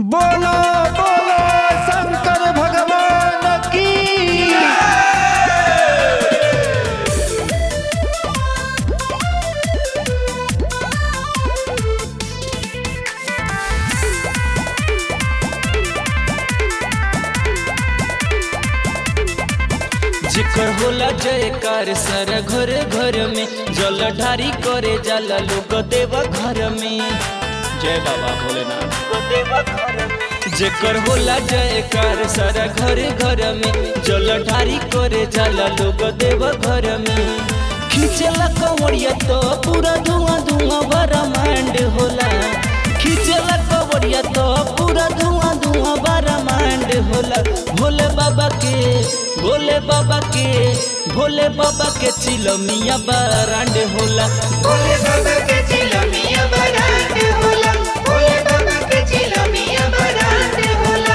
बोलो बोलो शंकर भगवान की जिकर होला जयकार सर घर घर में जल ढारी करे जाला लोग देव घर में जय बाबा भोलेनाथ देव घर में जेकर होला जयकार सर घर घर में जल ढारी करे जाला लोग देव घर में खींचला कंवरिया तो पूरा धुआं धुआं ब्रह्मांड होला खींचला कंवरिया तो पूरा धुआं धुआं ब्रह्मांड होला भोले बाबा के भोले बाबा के भोले बाबा के चिलमिया बरांड होला भोले बाबा के चिलमिया बरात होला भोले बाबा के चिलमिया बरात होला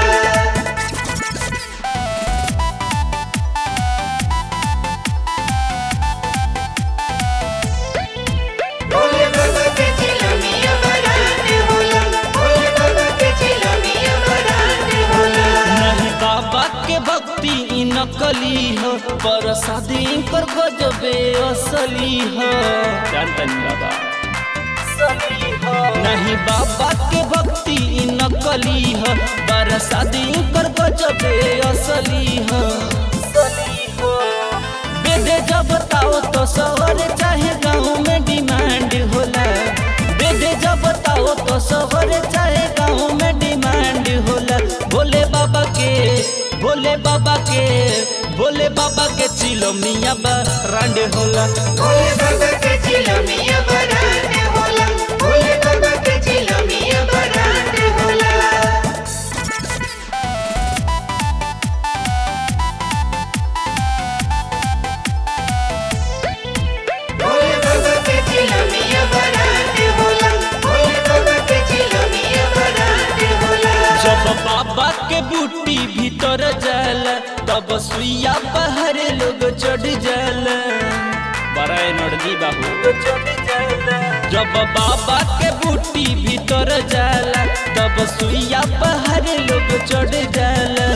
भोले बाबा के चिलमिया बरात होला भोले बाबा के चिलमिया बरात होला नहीं बाबा के भक्ति ई नकली हो पर शादी कर गजबे असली हो जानतनी बाबा नहीं बाबा के भक्ति ई नकली हो पर शादी कर गजबे असली हो बेदे जब ताओ तो शहर चाहे गाँव में डिमांड होला बेदे जब ताओ तो शहर चाहे गाँव में डिमांड होला भोले बाबा के भोले बाबा के भोले बाबा के चिलो मियाँ बरांड होला भोले बाबा के चिलमिया बरात होला भोले बाबा के चिलमिया बरात होला भोले बाबा के चिलमिया बरात होला भोले बाबा के चिलमिया बरात होला जब बाबा के बूटी भीतर जाला तब सुइया पहाड़ लोग चढ़ जाला बड़ा एनर्जी बाबू जब बाबा के बूटी भीतर जाला तब सुइया पहाड़ लोग चढ़ जाला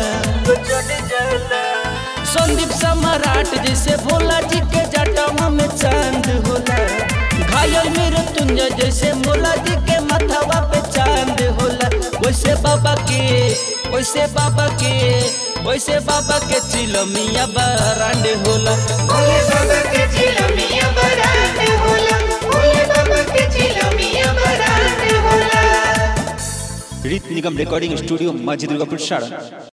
संदीप सम्राट जैसे भोला जी के जटवा में चांद होला घायल मेरे तुंज जैसे भोला जी के माथावा पे चांद होला वैसे बाबा के वैसे बाबा के वैसे बाबा के चिलमिया बरांड होला भोले बाबा के चिलमिया बरात होला भोले बाबा के चिलमिया बरात होला रीत निगम रिकॉर्डिंग स्टूडियो मस्जिद दुर्गापुर साड़ा